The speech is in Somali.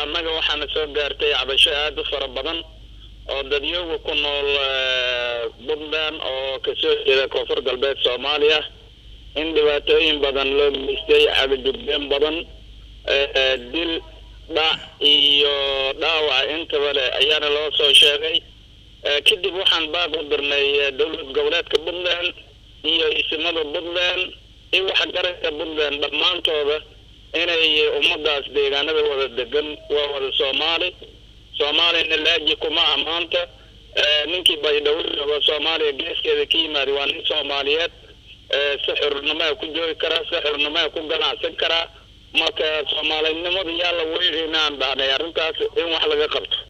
annaga waxaana soo gaartay cabasho aada u fara badan oo dadyoga ku nool puntland oo kasoo jeeda koonfur galbeed soomaaliya in dhibaatooyin badan loo geystay cabajugdeen badan dil dhac iyo dhaawac intaba le ayaana loo soo sheegay kadib waxaan baaq u dirnay dowlad goboleedka puntland iyo isimada puntland iyo waxgaradka puntland dhammaantooda inay ummadaas deegaanada wada degan waa wada soomaali soomaaliyana laaji kuma amaanta ninkii baydhabo jooga soomaaliya geeskeeda ka yimaada waa nin soomaaliyeed si xurnimaa ku joogi karaa si xurnimaa ku ganacsan karaa marka soomaalinimada yaa la weynaan dhahnay arrintaas in wax laga qabto